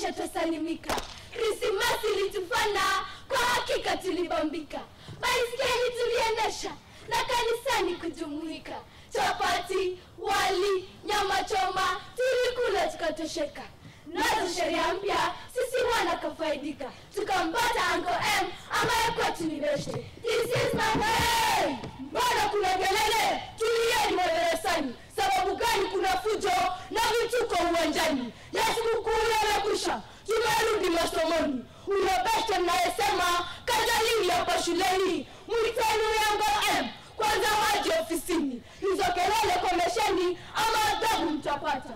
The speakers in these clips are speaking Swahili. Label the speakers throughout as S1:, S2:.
S1: maisha twasalimika krismasi ilitufana kwa hakika tulibambika baiskeli tuliendesha na kanisani kujumuika chapati wali nyama choma tulikula tukatosheka nazo sheria mpya sisi wana kafaidika tukampata anko m ambaye kwetu ni beshte This is my way.
S2: mbona kuna kelele tulieni madarasani sababu gani kuna fujo na vituko uwanjani ya sikukuu yamekwisha tumerudi masomoni unabesha mnayesema kazalini hapa shuleni mwiteni yango m kwanza waje ofisini hizo kelele komesheni ama adhabu mtapata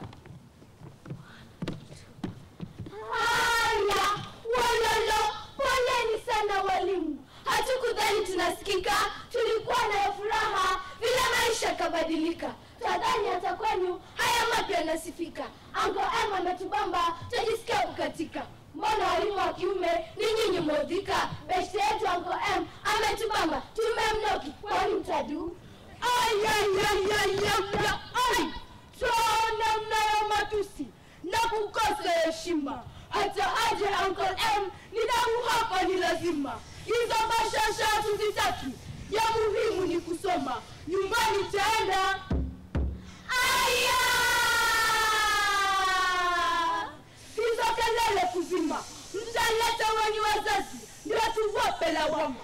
S1: haya walolo poleni sana walimu hatukudhani tunasikika tulikuwa na furaha vile maisha yakabadilika tadhani hata kwenu haya mapya yanasifika ango m ametubamba tajisikia kukatika mbona walimu wa kiume ni nyinyi modhika beshte yetu ango m ametubamba tumemnoki kwani mtadu
S2: ayayayayaya ai tona mnayo matusi na kukosa heshima hata aje uncle m ni damu hapa ni lazima hizo bashasha hatuzitaki ya muhimu ni kusoma nyumbani taenda aya hizo kelele kuzima mtaleta wenye wazazi ndio tuwape lawama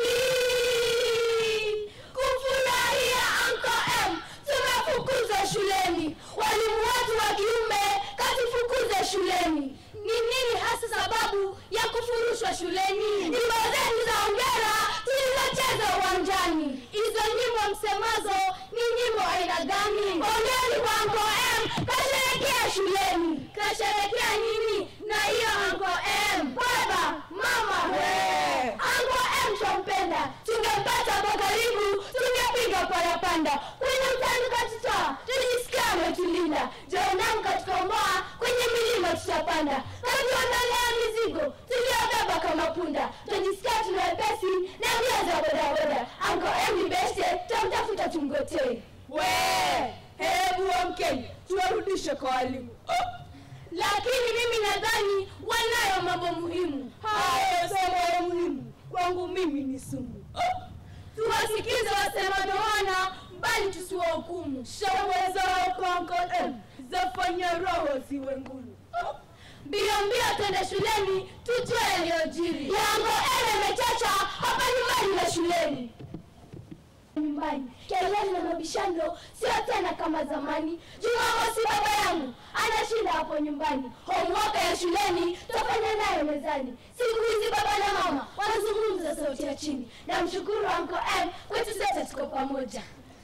S1: Hii, kufurahia anko m tumefukuzwa shuleni walimu wetu wa kiume katufukuza shuleni ni nini hasa sababu ya kufurushwa shuleni nyimbo zetu za ongera tulizocheza uwanjani hizo nyimbo msemazo ni nyimbo aina gani ongeri kwa anko m kasherekea shuleni kasherekea nini na hiyo anko m baba mama
S2: Hey.
S1: anko m twampenda tungempata hapo karibu tungepiga parapanda kwenye mtani katutoa tujisikia ametulinda jeonam katukomboa kwenye milima tutapanda katuondolea mizigo tuliobeba kama punda tujisikia tuna wepesi na mbio za bodaboda anko m ni beste tamtafuta tumgotee
S2: we hebu wamkeni tuwarudishe kwa walimu oh.
S1: lakini mimi nadhani wanayo mambo muhimu
S2: hayo somo ya muhimu kwangu mimi ni sumu oh.
S1: tuwasikize wasemadoana bali tusiwahukumu
S2: shangwe zao kwa Uncle M zafanya roho ziwe ngumu oh.
S1: mbio mbio twende shuleni tujue yaliyojiri yango ele mechacha hapa nyumbani na shuleni nyumbani kelele na mabishano sio tena kama zamani jumamosi baba yangu anashinda hapo nyumbani homework ya shuleni tafanya nayo mezani siku hizi baba na mama wanazungumza sauti ya chini na mshukuru anko m kwetu sote tuko pamoja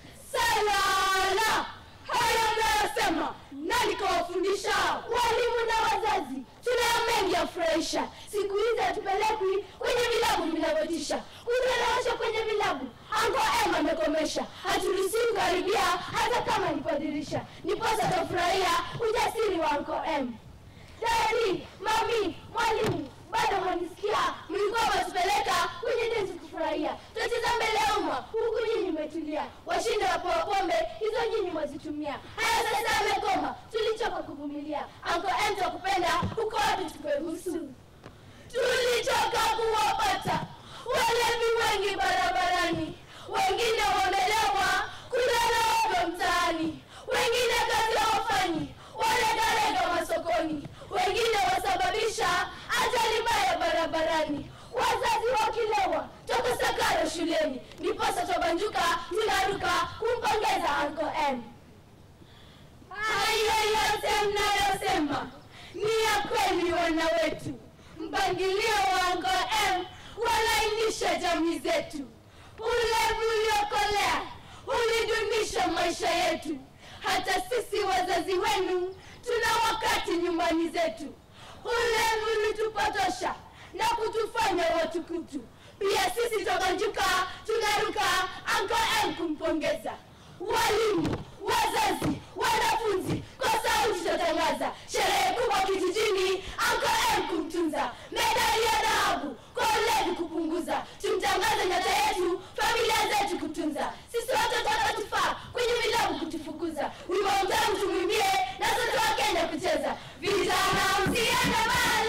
S2: salala hayo mnayosema nani kawafundisha
S1: walimu na wazazi tunayo mengi ya furahisha siku hizi hatupelekwi kwenye vilabu vinavyotisha kutuelewesha kwenye vilabu ango m amekomesha haturuhusiwi kukaribia hata kama ni kwa dirisha niposa tafurahia ujasiri wa anko m dadi mami mwalimu bado mwanisikia mlikuwa mwatupeleka kwenye densi kufurahia tutacheza mbele ya umma huku nyinyi mmetulia washinde wapewa pombe hizo nyinyi mwazitumia haya sasa amekoma tulichoka kuvumilia anko m twakupenda uko wapi tukuebusu tulichoka kuwapata walevi wengi barabarani wengine wamelewa kulala mtaani wengine kazi hawafanyi walegalega masokoni wengine wasababisha ajali mbaya barabarani wazazi wakilewa tokosakaro shuleni ndiposa twabanjuka tunaruka kumpongeza anko m hayo yote mnayosema ni ya kweli wana wetu mpangilio wa anko m walainisha jamii zetu ulevu uliokolea ulidunisha maisha yetu hata sisi wazazi wenu tuna wakati nyumbani zetu ulevu ulitupotosha na kutufanya watukutu pia sisi tobanjuka tunaruka anko m kumpongeza walimu wazazi wanafunzi kwa sauti tatangaza sherehe kubwa kijijini anko m kumtunza medali ya dhahabu kwa ulevi kupunguza tumtangaze nyota yetu familia zetu kutunza sisi watoto watatufaa kwenye vilabu kutufukuza wimbo mtamu tumwimbie na sote wa kenya kucheza vijana msiende mbali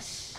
S2: basi